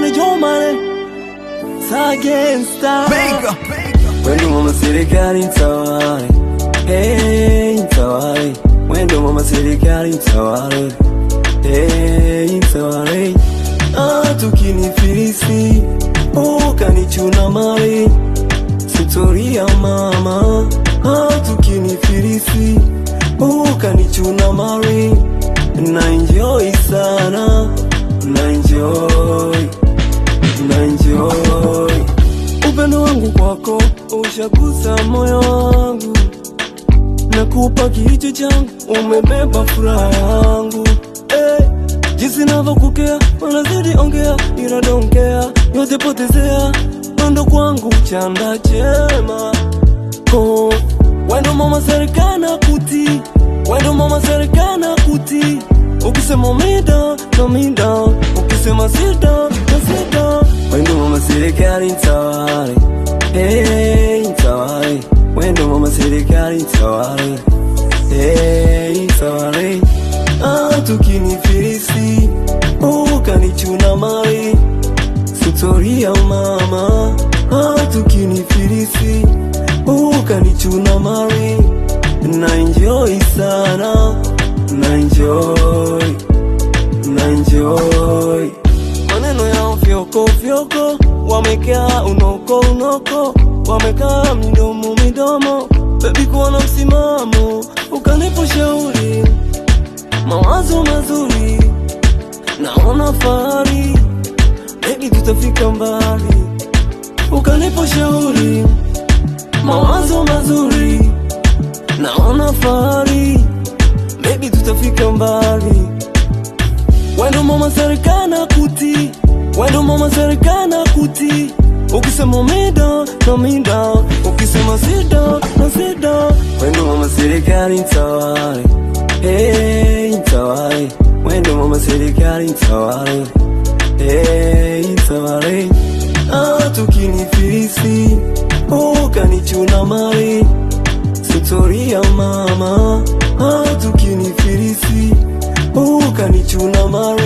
Manager mane Sagenstar Bega. Wendo mama serikali mtawale Hey mtawale Wendo mama serikali mtawale Hey mtawale Ah tukinifilisi Ukanichuna mali Sitoria mama Ah tukinifilisi Ukanichuna mali Na enjoy sana Na enjoy Na enjoy Upendo wangu kwako ushagusa moyo wangu, nakupa kicho changu, umebeba furaha yangu eh, jinsi navyokukea wanazidi ongea, ila donkea yote potezea, ndo kwangu chanda chema oh, wendo mama serikana kuti wendo mama serikana kuti ukisema mida na mida ukisema sida na sida wendo mama serikali ntawale hey, ntawale wendo mama serikali ntawale hey, ntawale ah, tukinifilisi ukanichuna mali Sutoria mama ah, tukinifilisi ukanichuna mali na enjoy sana na enjoy na enjoy maneno yao fyoko fyoko wamekaa unoko unoko wamekaa midomo midomo bebi kuwa na msimamo ukanipa shauri mawazo mazuri naona fahari bebi tutafika mbali ukanipa shauri mawazo mazuri naona fahari bebi tutafika mbali wendo mama serikana kuti wendo mama serikana kuti ukisema mida na mida ukisema sida na sida wendo mama serikali ntawale hey, ntawale wendo mama serikali ntawale hey, ntawale ah, tukinifilisi ukanichuna mali Sutoria mama ah, tukinifilisi ukanichuna mali